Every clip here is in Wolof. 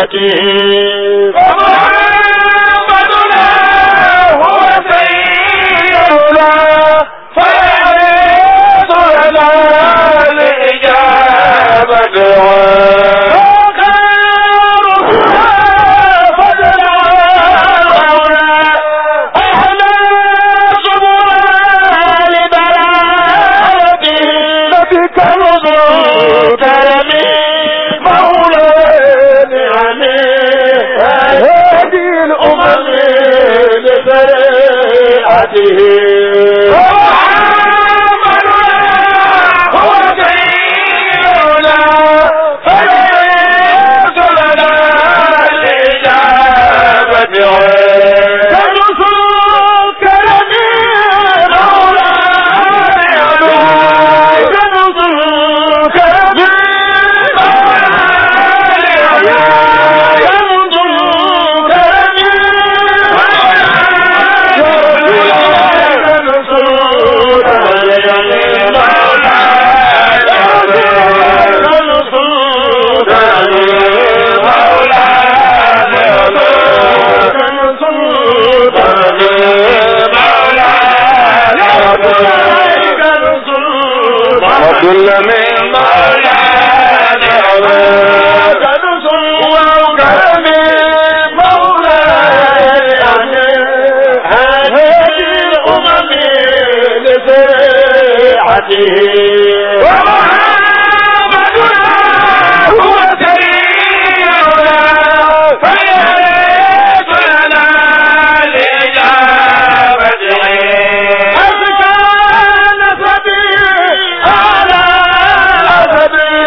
لإجابته ومحمدنا هو سيدنا فيعرف لنا لإجابته وخير فضلا أحلى سبلا لبلاده نبيك نزول كرمي مولانا عليه هادي الأمم لشريعته هو سيدنا فليس لنا الإجابة كنزول كرمي مولانا كنزول كرمي وكل من مولانا كنزل وكرم مولاي هذه الأمم لشريعته ومحمدنا هو سيدنا فليس لنا لإجابته أزكى نسبي على أسبي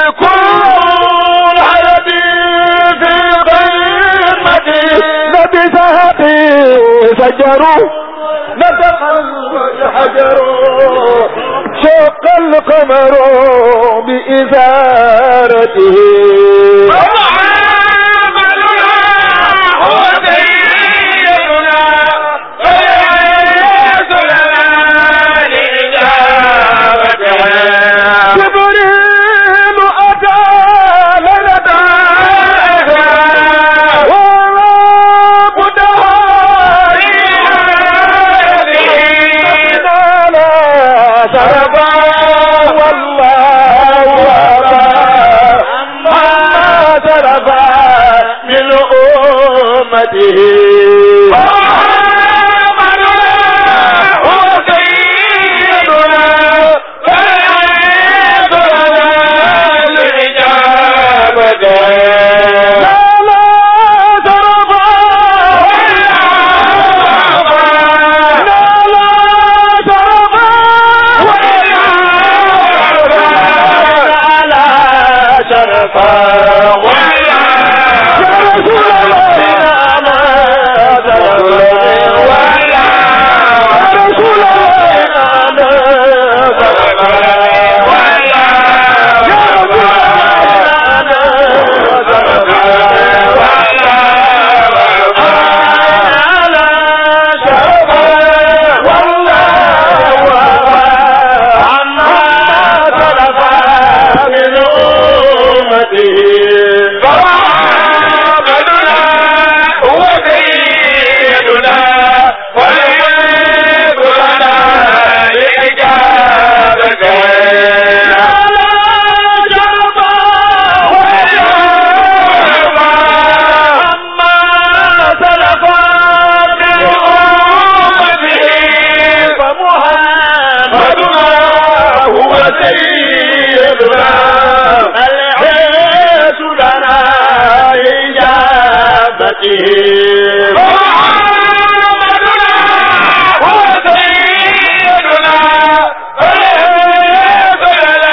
كل حياتي في قمتي نبي سهتي سجروا نطق الحجر شق القمر بإزارته هو سيدنا فليس لنا لإجابته جبريل أتى لنا ورب دهاري لا شرفا والله أبا ما شرفا من أمته هو سيدنا فليس لنا الإجابة لا لا شرفا لا لا شرفا لا شرفا يا رسول الله لا شرفا يا رسول هو سيدنا وليس لنا لإجابته هو سيدنا العيش لنا إجابته هو سيدنا فليس لنا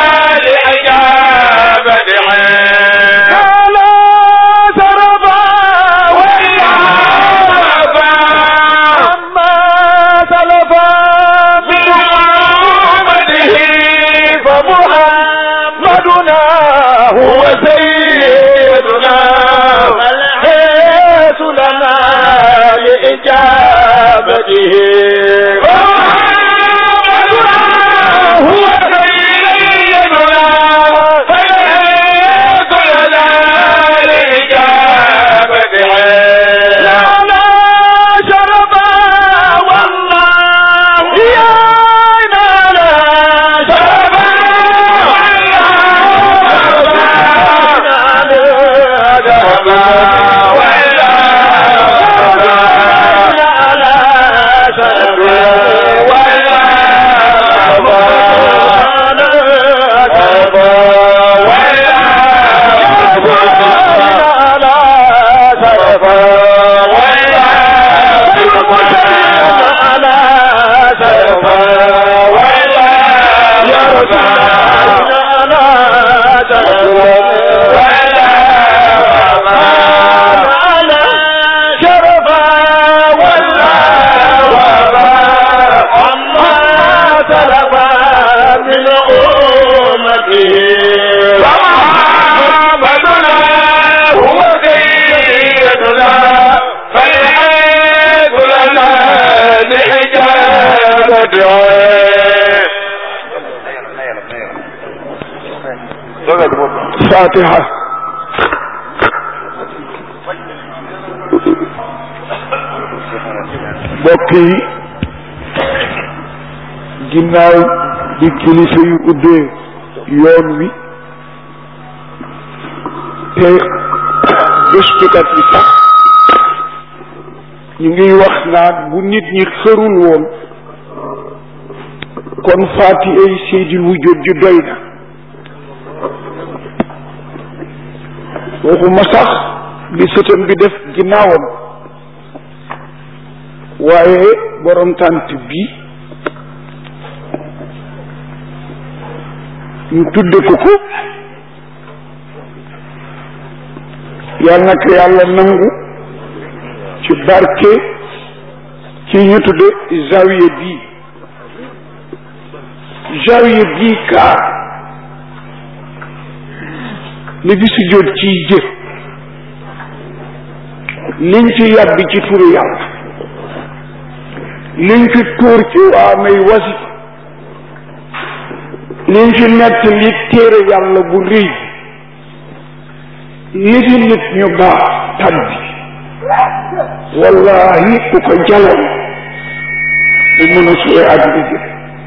لإجابته لا شرفا ولا عفا عما سلفا من أمته فمحمدنا هو سيدنا الحيس لنا لإجابته فمحمدنا هو سيدنا فليس لنا fatiha mbokk yi ginnaaw di kilifa yu ubbee yoon wi te gëstukat yi sax ñu ngi wax naan bu nit ñi xërul woon kon faati ay seydil wujjóot ji doy na waxuma sax li sëtam bi def ginnaawam waaye borom tànt bi ñu tudde ko ko yàlla na ko yàlla nangu ci barke ci ñu tudde zawiya bii zawiya bii kaa li bi si jot ciy jëf liñ ci yàbbi ci turu yàlla liñ fi tuur ci waa may wasi liñ fi nett li téere yàlla bu rëy li fi nit ñu baax tabbi wallahi ku ko jaloon bu mën a suwe àddina jëf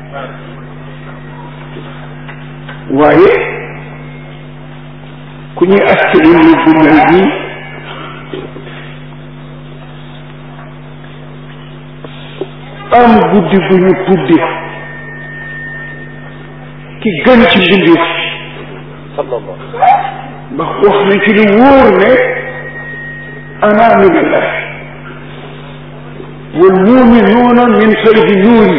waaye ku ñuy askani lu bu mel nii am guddi gu ñu tudde ki gën ci mbindeef ndax wax na ci lu wóor ne ana min allah wal muminuuna min saydi nuuri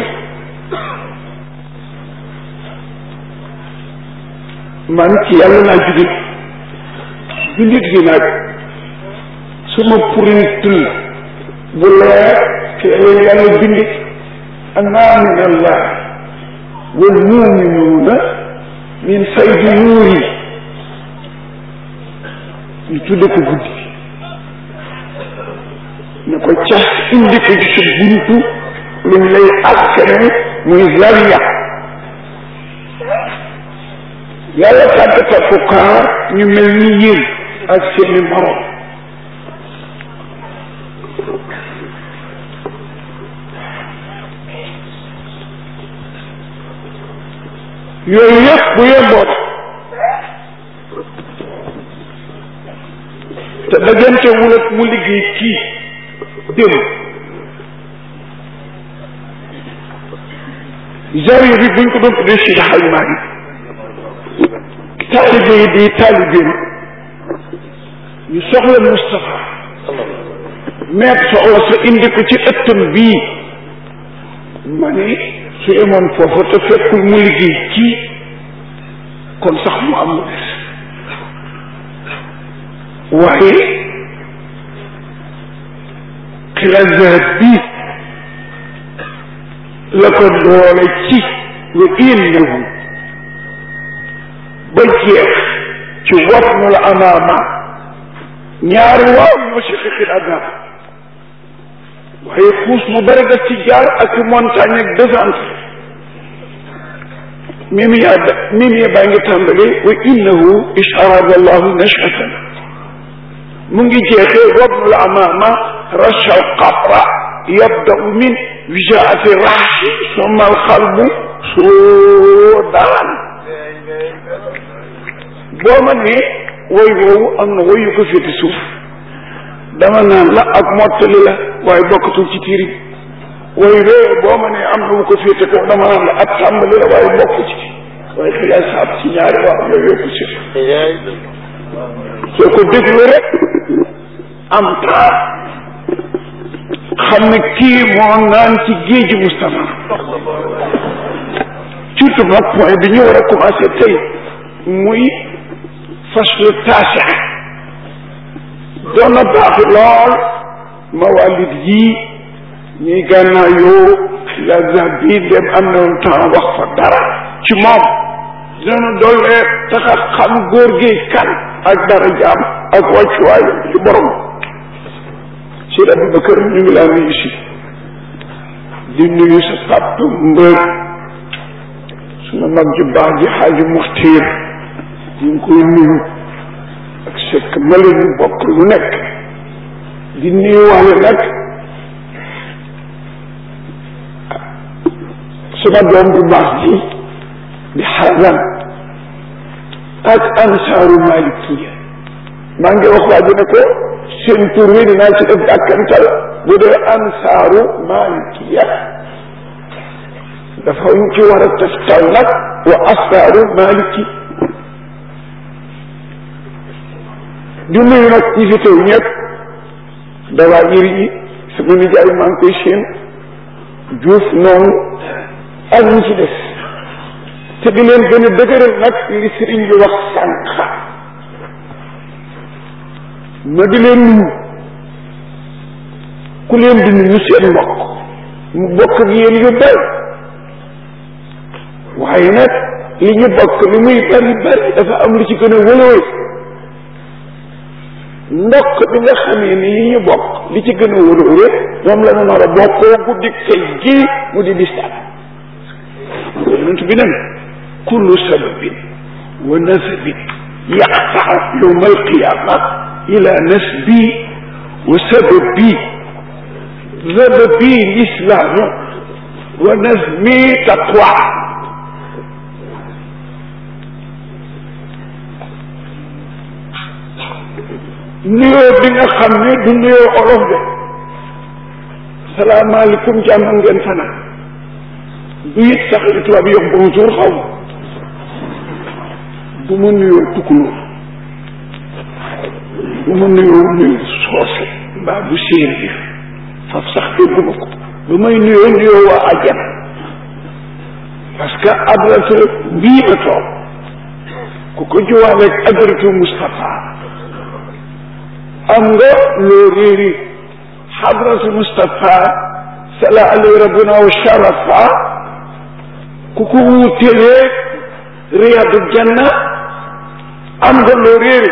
man ci yàlla laa jóge jullit gi nag suma purintul bu leer ci leen yàlla bindi ana min allah wal muminuuna min saydi nuuri ñu tudde ko guddi ne ko cas indi ko ci sa buntu luñ lay askane muy zawiya yàlla tàggatal ko kaar ñu mel ni yéen ak seeni morom yooyu yëpp bu yemboon te dajante wul ak mu liggéey kii démb zawiya bi buñ ko doon tuddee si xaj maa ngi taalibe yi di taalibeem ñu soxla Moustapha meet soxla sa indi ko ci ëttam bii ma ne su emoon foofu te fekkul mu liggéey kii kon sax mu am lu des waaye xilazaat bi la ko doole ci wa innahu ba jeex ci wapnu la amaama ñaari waaw ñoo si xixil adab waaye xuus mu bëri daf ci jaar ak montagne ak descente mimi yaa da mimi yaa baa ngi tàmbali wa innahu isharada allahu nashatan mu ngi jeexee wapnu la amaama rasha alqabra yabdau min wijaati raxsi summa alxalbu suudaan boo ma ne woy woowu am na woy yu ko féete suuf dama naan la ak mottali la waaye bokkatul ci tiiri woy wee boo ma ne am na wu ko féete kaw dama naan la ak tàmbali la waaye bokk ci waaye xilaas saab ci ñaari waaw yooyu yëpp si soo ko déglu rek am taa xam ne kii moo naan ci géeju Moustapha surtout nag point bi ñu war a commencé tey muy faslu taasi doon na baax lool mawalid yii ñuy gànnaa yoo xilaasa bii dem am na temps wax fa dara ci moom dina dollee taxa xam góor gi kan ak dara jaam ak wàccuwaay ci borom Seydi Aboubacar ñu ngi laa nuyu si di nuyu sa papa mbër suma mag ju baax ji xaaji muxtiir ñu ngi koy nuyu ak sekk mala ñu bokk lu nekk di nuyuwaale nag suma doom bu baax ji di xasan ak ansaaru malikiya maa ngi wax waa ji ne ko seen tur wi dinaa ci def dàkkantal bu dee ansaaru malikiya dafa ñu ci war a teftal nag wa asaaru maliki di nuyu nag ñi fi teew ñëpp dawaa iri yi sama nijaay maa ngi koy séen juuf noonu ak ñi ci des te di leen gën a dëgëral nag li sëriñ bi wax sànq ma di leen nuyu ku leen di nuyu seen mbokk mu bokk ak yéen yu bari waaye nag li ñu bokk li muy bari bari dafa am lu ci gën a wëlooy ndokk bi nga xamee ni li ñu bokk li ci gën a wëlooy moom la ñu nar a bokkoo guddi kay gi mu di bistaan yonent bi nen kullu sababin wa nasabin yaqtaa yowma alqiyama ila nasbi wa sababi sababi lislaamu wa nasmi taqwa nuyoo bi nga xam ne du nuyoo olof de salaamaaleykum jàmm ngeen fanaan du it sax li tubaab yi wax bonjour xaw ma du ma nuyoo tukulóor du ma nuyoo nuyu soose mbaa bu séeréer faf sax dégguma ko du may nuyoo nuyoo waa àjjana parce que adresse bii ma toog ku ko jiwaaleeg adresse Moustapha am nga loo réeri xadratu Moustapha sala alay rabbuna wa sharafa ku ko wuutelee riyadu janna am nga loo réeri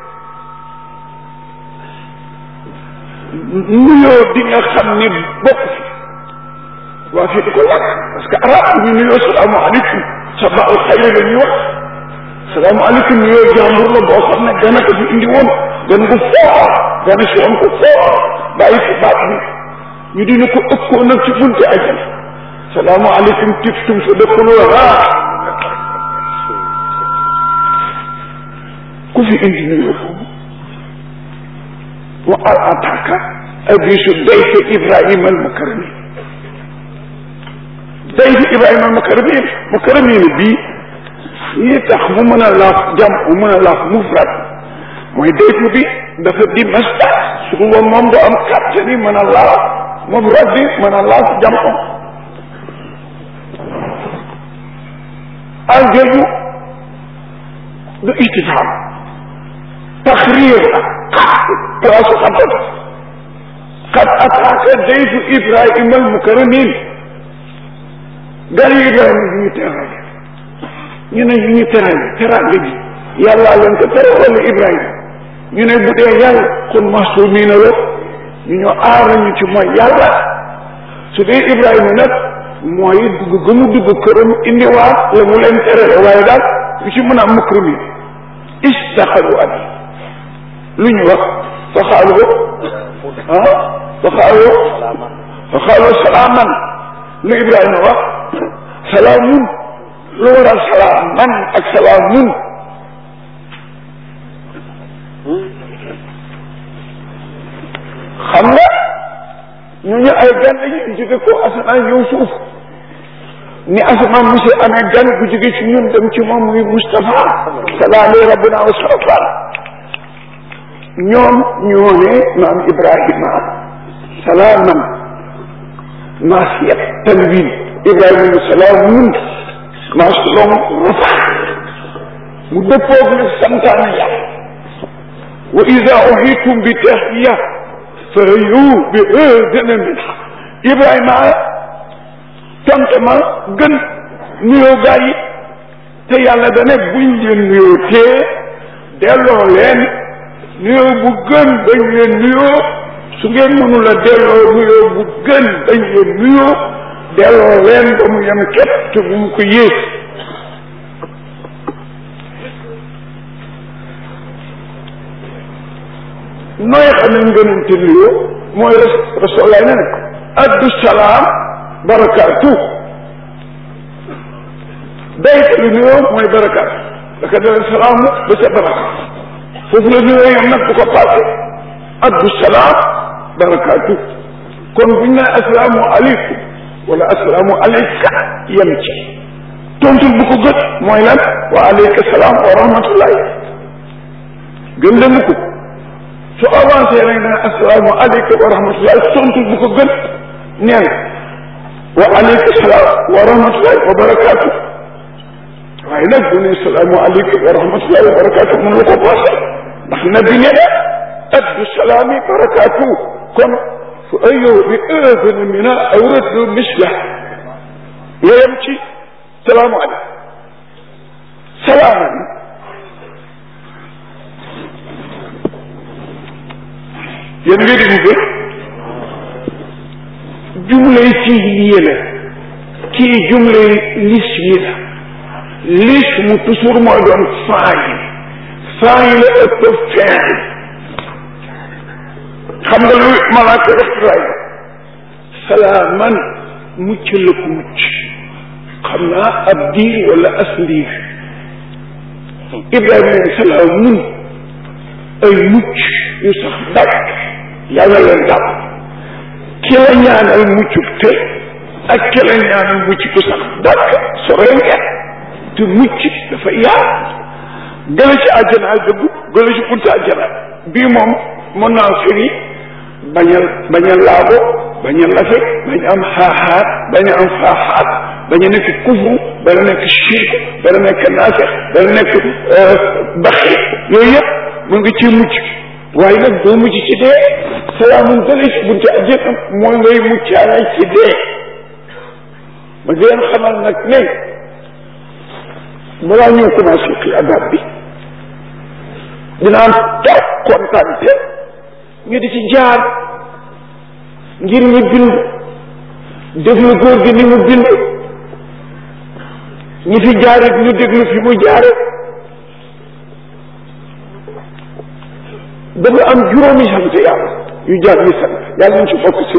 nuyoo di nga xam ni bokk fi waa fii di ko lakk parce que arab ñu nuyoo salaamaaleykum sabaa al xayri la ñuy wax salaamaaleykum nuyoo jàmbur la boo xam ne gana ko fi indi woon gan gu foor gana si woon ko foor bàyyi fi baat bi ñu dina ko ëppoo nag ci bunte ajana salaamaaleykum tiftum fa dëkkaloo ku fi indi nuyoo boobu wa al ataka abisu dayfe ibrahima al mukarrami dayfe ibrahima al mukarrami mukarrami ne bii yi tax mu mën a laaf jam mu mën a laaf mufrad mooy dayfu bi dafa di masdar su ko woon moom du am kàttan yi mën a laaf mufrad bi mën a laaf jam o al jooju du istifaam taxriir la place xabat qad ataaka dayfu ibrahima al mukarramin gari ibrahima bi ñu teral ñu ne ñu teral teraanga ji yàllaa leen ko tere wala ibrahima ñu ne bu dee yàlla kon mahsumiina la ñu ñoo aar nañu ci mooy yàlla su dee ibrahima nag mooy dugg ga mu dugg këram indiwaat la mu leen terale waaye daal lu ci mën a am mukrami istaxalu abi lu ñu wax fa xaalu ah fa xaalu fa xaalu salaaman lu ibrahima wax salaamun lu waral salaaman ak salaamun xam nga ñu ñu ay gan lañu jóge ko asamaan ñëw suuf ni asamaan monsieur amee gan bu jóge ci ñun dem ci moom muy Moustapha salaale rabbuna wa sarafa ñoom ñoo ne maam Ibrahima salaaman maasiyat tanwin Ibrahima ne salaamun maasulom rafa mu dëppoog nag santaane yàlla wa ida uhitum bi tahiyya fa yu bi gëna min Ibrahima tonte ma gën nuyoo gaa yi te yàlla dane buñ leen nuyoo tee delloo leen nuyoo bu gën dañ leen nuyoo su ngeen mënul a delloo nuyoo bu gën dañ leen nuyoo delloo leen ba mu yem képp te bu mu ko yées nooy xam ne ngënante nuyoo mooy rasulullah ne ne addu salaam barakaatu daytalu nuyoo mooy barakaatu daka dale salaamu ba sa baraka foofu la nuyoo yam nag bu ko passé addu salaam barakaatu kon buñ ne asalaamu aleykum wala asalaamu aleyka yem ci tontul bu ko gët mooy lan wa aleyka salaam wa rahmatullahi gën la ko su avancé nag ne asalaamu aleyka wa rahmatullahi tontul bu ko gët neen wa aleyka salaam wa rahmatullahi wa barakaatu waaye nag bu ne salaamu aleyka wa rahmatullahi wa barakaatu mën la ko passé ndax nabi ne addu salaami barakaatu kon fu ayow bi ëzana mina aw raddu misla yeyam ci salaamu aleykum salaaman yéen nga déglu ba jumlay fiiliye la kii jumlay lismi la lismu toujours mooy doon faayil faayil la ëpp fiil xam nga lu malaaka def ray salaaman mucc la ko mucc xam naa ab diir wala as ndiir ibrahima ne salaamun ay mucc yu sax dakk yàlla leen dàpp ki la ñaanal muccub te ak ki la ñaanal mucc ku sax dakk soree ngeen te mucc dafa yaar gëla ci àjjana dëgg gëla ci bunta àjjana bii moom mën naa firi bañ a bañ a laabo bañ a lafe bañ am xaaxaat bañ a am faaxaat bañ a nekk kufru bañ a nekk shirk bañ a nekk naafeq bañ a nekk baxi yooyu yëpp mu ngi ci mucc waaye nag doo mucc ci dee salaamun gële ci bunte àjjana mooy ngay muccaale ci dee ma di leen xamal nag ne balaa ñëw commencé xi adab bi dinaan toog kontante ñu di ci jaar ngir ñu bind déglu góor gi ni mu bind ñi fi jaarit ñu déglu fi mu jaare dafa am juróomi sant yàlla yu jaar ñu sant yàlla nañ ci bokk si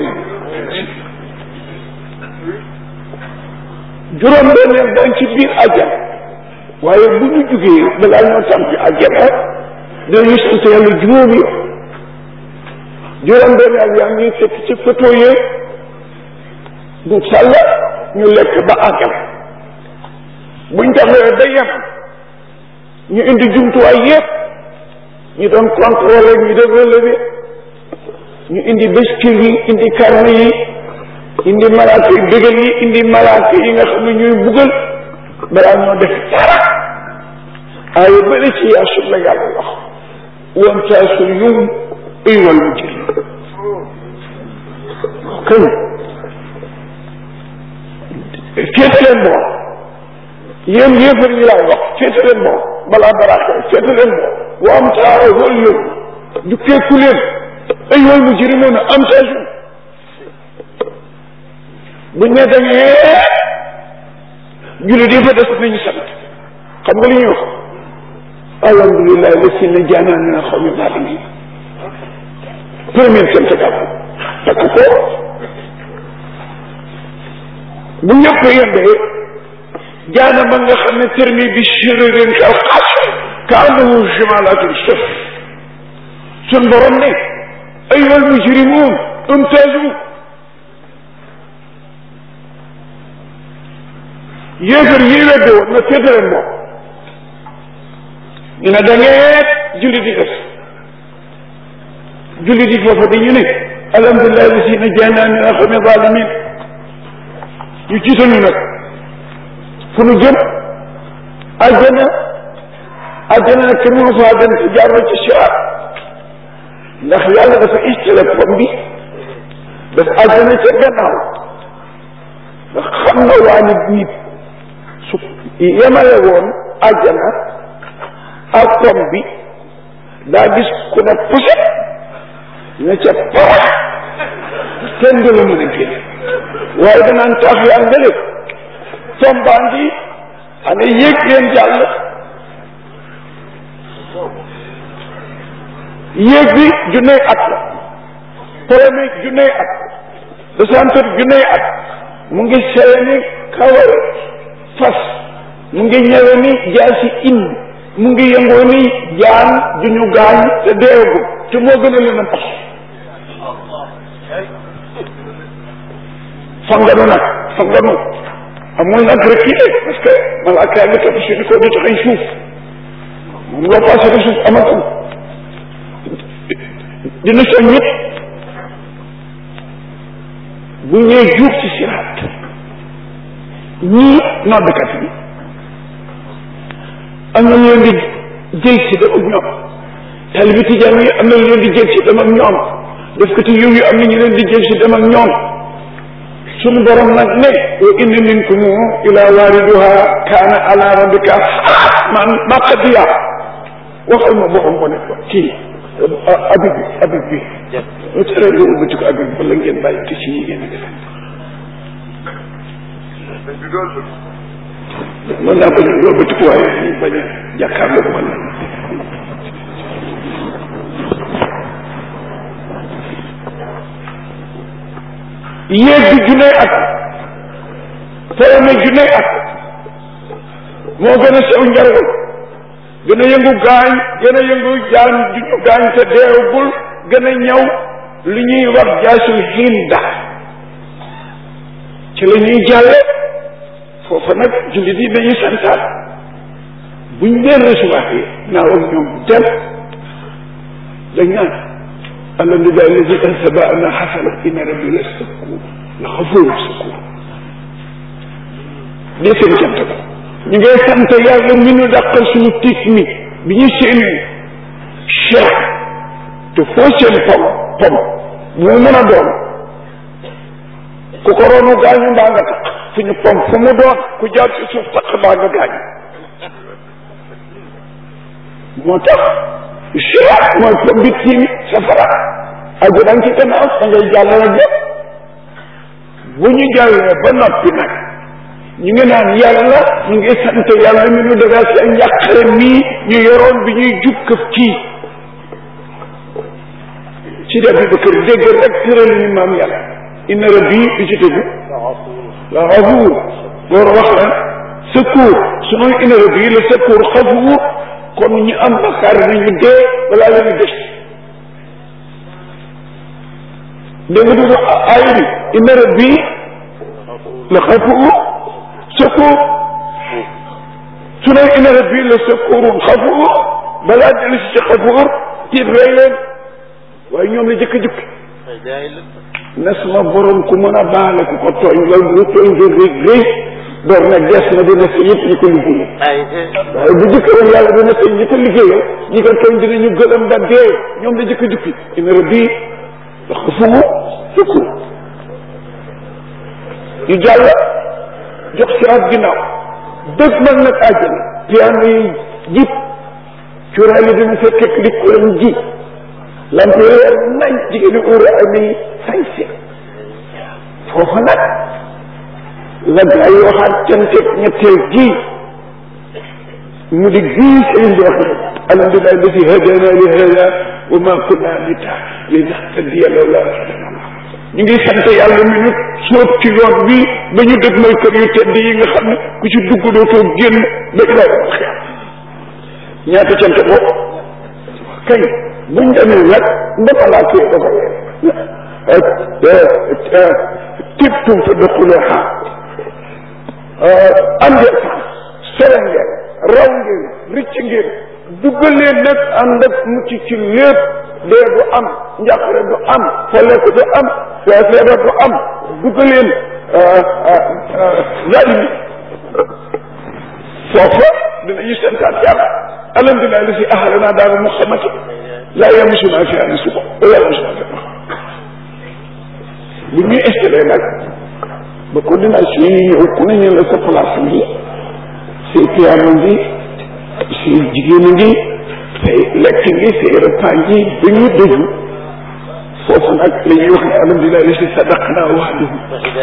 juróom benneel dañ ci biir àjjana waaye bu ñu jugee balaa ñoo tam ci àjjana dinañu sant yàlla juróomi yoon juróom benneel yaa ngi fekk ci photo yee du sàll ñu lekk ba àggal buñ taxawee ba yem ñu indi jumtuwaay yépp ñu doon contrôler ñu doon relever ñu indi bestil yi indi karne yi indi malaaka yi bégal yi indi malaaka yi nga xam ne ñuy buggal balaa ñoo def dara aaya bële ci yaasul la yàlla wax woon taasul yum aywal mujrim kën féete leen boor yéen yéefar yi laay wax féete leen boor balaa dara xew féete leen boor wa am taawal yow du keeku leen aywal mujrimoon am taasul buñ ne dañee jullit yi fa des nañu sant xam nga li ñuy wax alhamdulilah la si ne jaanaa min al xawmi zalimin premier sant gàpp takk ko bu ñëpp yendee jaana ba nga xam ne termi bi chéririn kal xas ka annahu jumalatul sëf sun borom ne ayyuhal mujrimun umtazu yéefar yi wedde woon na féetaleen moom ñu ne da ngeen jullit yi des jullit yi foofa dañu ne alhamdulilah bi si na jaanaa min alxawmi zalimin ñu jiital ñu nag fu nu jëm àjjana àjjana nag kenn mënu faa dem ci jaaroo ci siraat ndax yàlla dafa istale pom bi daf àjjana ca gannaaw ndax xam nga waa nit nit su yemale woon àjjana ak pom bi daa gis ku ne puset ne ca parax kenn du la mën a génn waaye danaan taaf yaa nga def pom baa ngi ana yéeg leen jàll yéeg bi junney at la premier junney at descente junney at mu ngi sewe ni kawar fas mu ngi ñëwe ni jaasi indi mu ngi yëngoo ni jaan ju ñu gaañ te deewagul te moo gën a leen a pax fanganu nag fanganu amul nag rek kii de parce que malaaka yaa ngi topp si di ko di taxañ suuf moom loo passé de suuf amatul dina soñ ñëpp bu ñëwee juub ci siraat ñii noddkat bi am na ñu leen di jël si dem ak ñoom taalibi tijaan yi am na ñu leen di jël si dem ak ñoom def ko ci yiw yi am na ñu leen di jël si dem ak ñoom suñu borom nag ne wa inna minkum ila waariduha kaana ala rabbika man maqdiya waxal ma boppam ko ne ko kii abib bi abib bi lu tere nga ubbati ko abib wala ngeen bàyyi te ci yi ngeen defe mën naa bañ a yóbbati ko waaye ñu bañ a jàkkaarloo man yéeg bi junney at premier junney at moo gën a sew njargal gën a yëngu gaañ gën a yëngu jaan ju ñu gaañ te deewagul gën a ñëw li ñuy wax jaasul hinda ci la ñuy jàlle foofa nag jullit yi dañuy santaat buñ leen recevoir yi naaw ak ñoom dem dañ naan alhamdulilah alladi ansaba ana xasana inna rabbi la sakur la xafuru sakur lii seen cant ba ñu ngay sant yàlla mi nu dàqal suñu tiit mi bi ñu séenee cheikh te foo seen pom pom mu mën a doon ku ko roonu gaañu mbaa nga taq fu ñu pom fu mu doon ku jaar ci suuf taq mbaa nga gaañu moo tax cheikh mooy pom bi tiim safara aju dang ci gannaaw da ngay jàllale lépp bu ñu jàllee ba noppi nag ñu ngi naan yàlla ñu ngi sant yàlla mi nu dagaa seen njàqare mii ñu yoroon bi ñuy jub këf kii ci def bi ba kër dégg rek tëral ni maam yàlla inna rabbi bi ci tëgg la xafuur loolu wax la secours su noonu inna rabbi la secours xafuur kon ñu am bakkaar nañu dee balaa leen des dégg nga dugg aay bi inna rabbi la xafuur secours su ne inna rabbi la secours xafuur balaa dellu si ci xafuur tiit rey leen waaye ñoom la jëkk jëkk na sama borom ku mën a baale ku ko tooñ loolu bu tooñ nga rëy rëy door na des na dina sa yëpp ñi ko liggéeyal waaye bu jëkk woon yàlla dina sa ñi ko liggéeyal ñi ko tooñ dinañu gëlëm ba dee ñoom la jëkk jëkk inna rabbi la xafuur secours ñu jàll jox si at ginnaaw dëgg man nag àjjana piano yi jib cuuraay yi dina fekk li ko leen ji lamp yi leer nañ jigéen ñi uur ak ni sañse foofa nag la gaa yi waxaat canteeg ñetteel ji mu di gii sëriñ bi wax ne alhamdulilah la si hadana li hada wa ma kunna linahtadiya lawla an hadana Allah ñu ngi sant yàlla mi ñu sóob ci yoon bi ba ñu dëgg mooy kër yu tedd yi nga xam ne ku ci dugg dootoo génn ba ilaa yawm alxiyaam ñaata cant boobu kañ buñ demee nag ndama laa kii dafa leen tibtum fa daxuluha am ngeen sore ngeen raw ngeen ricc ngeen duggal leen nag ànd ak mucc ci lépp dee du am njàqare du am folleku du am feebar du am duggal leen yaay mi foofa dinañu santaat yàlla alhamdulilah li si ahalanaa daal muhammad laa yamusuna fi an suba wala yamusuna fi bu ñuy installé nag ba coordination yi ñëw ku ne ñu la sa place ngi say piano ngi say jigéen ngi say lekk ngi say repas ngi ba ñu dëju foofu nag la ñuy wax ne alhamdulilah li si sadaqna wa'dahu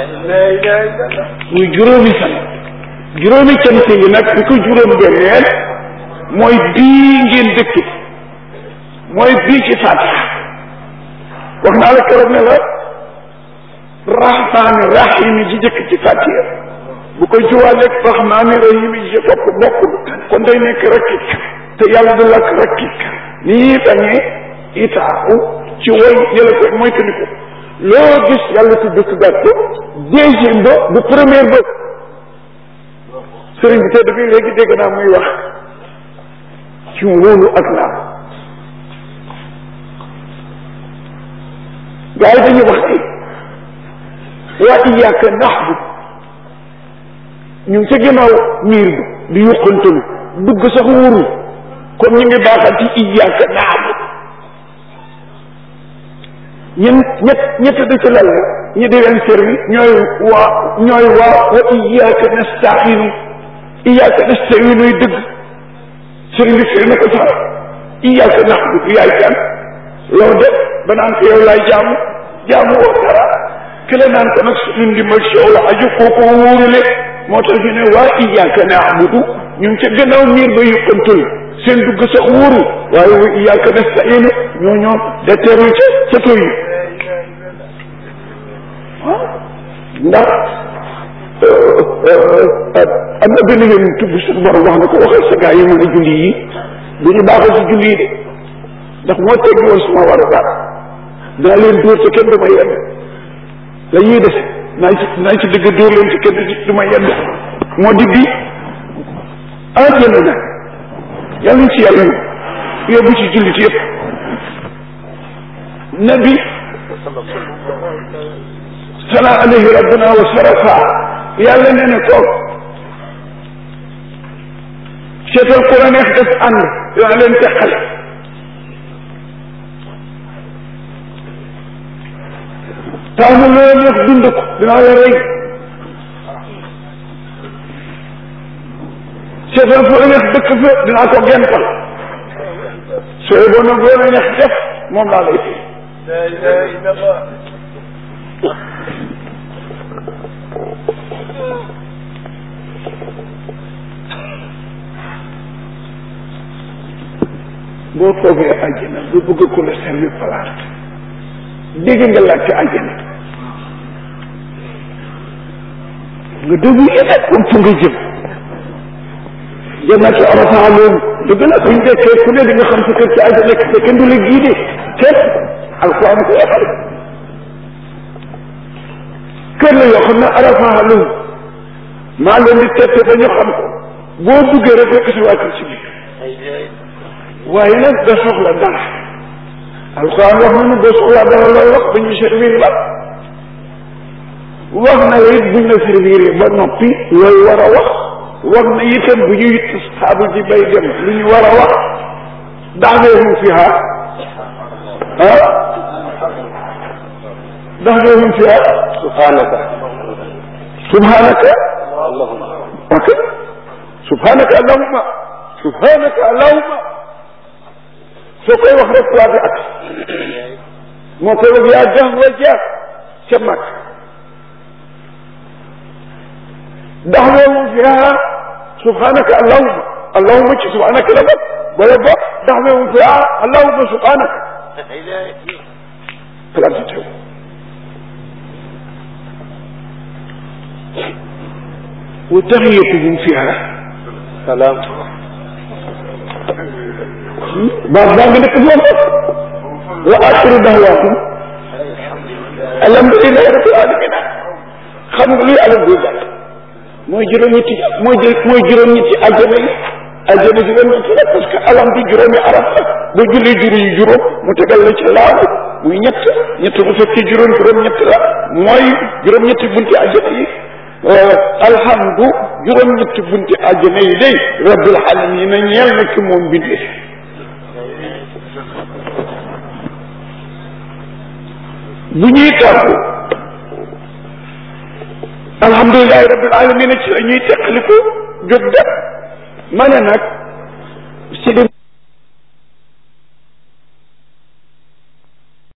muy juróomi fan juróomi cant yi nag bi ko juróom benneel mooy bii ngeen dëkk mooy bii ci fatiha wax naa la keroog ne la rahmaani rahimi ji jëkk ci fatiha bu koy juwaaleeg rahmaani rahimi ji topp bokkul kon day nekk rakkik te yàlla du lakk rakkik ni ñuy bañee itaaxu ci woy yële ko mooy que ni ko loo gis yàlla tudd tuddaat ko deuxième ba bu première ba sëriñ bi tedd bi léegi dégg naa muy wax ci wóolu ak naa gaa yi dañuy wax ni waa iyaaka naxbu ñu ngi ca ginnaaw miir bi di yuqantalu dugg sax wóorul comme ñu ngi baaxal ci iyaaka naxbu ñun ñett ñett da ci lal ñi di leen servi ñooy waa ñooy waa wa iyaaka nastainu iyaaka nastainu yi dëgg sëriñ bi firi na ko sax iyaaka naxbu yaay kan loolu de ba naan ko yow laay jaamu jaamu woo dara ki la naan ko nag suñu ndimbal si yow la aju kooku wóorule moo tax ñu ne waa iyaaka naabudu ñu ngi ca gannaaw miir ba yëppantul seen dugg sax wóoru waaye wa iyaaka nastainu ñoo ñoo de teerul ca ca toy yi ndax am na benn yoon tudd suñu borom wax na ko waxal sa gaa yi mën a julli yi du ñu baaxal si julli yi de ndax moo teggi woon suma war a daal dinaa leen dóor te kenn du ma yedd la ñuy def naa ci naa ci dëgg dóor leen te kenn du ma yedd moo di bi àjjana nag yàlla ñu ci yàlla yóbbu ci jullit yëpp nabi sala alayhi rabbuna wa sarafa yàlla nee na ko seetal ku la neex def ànd dinaa leen teqale taamu loo neex dund ko dinaa la rey seetal fu la neex dëkk fa dinaa ko gental sooy boo nag loo la neex def moom laa lay fi boo toogee àjjana bu bëgg ko la servi palaat dégg nga laajte àjjana nga déglu yeneen comme fu nga jëm jannatu arafaa loolu dëgg la buñ dekkee ku ne di nga xam sa kër ci àjjana te kenn du la giide kenn alquran ko waxal kër la yoo xam ne arafaa loolu maa leen di tette ba ñu xam ko boo duggee rek fekk si waa kër ci biir waaye nag da soxla dara alquran wax na ne boo soxlaa dara looy wax ba ñu servir la wax na la it buñ la servir ba noppi looy war a wax wax na itam bu ñuy saabu ji bay dem lu ñu war a wax daxdeehum fiha ah daxdeehum fiha subhanaka subhanaka allahumma ok subhanaka allahumma subhanaka allahumma soo koy wax rek place bi ak moo koy wax yaa jax wa jeex ca mag ndax loolu fiha subhanaka allahumma allahumma ci subhanaka la bokk wala bokk ndax loolu fiha allahumma subhanaka place bi teew wa taxiyatuhum fiha salaam baat baa ngi nekk foofu wa axiru dahwaakum alhamdulilahi rabbil alamin xam nga luy alhamdulilah mooy juróom-ñetti mooy jë mooy juróom-ñetti àjjana yi àjjana si wen ci la parce que alhamdu juróomi arab la ba julli juri yu juróom mu tegal la ci laabu muy ñett ñett bu fekkee juróom juróom-ñett la mooy juróom-ñetti bunti àjjana yi alhamdu juróom-ñetti bunti àjjana yi day rabbil alamin ñeel na ki moom bindee bu ñuy tàggu alhamdulilahi rabbil alamin ci la ñuy teqaliku jóg dem ma ne nag Sidi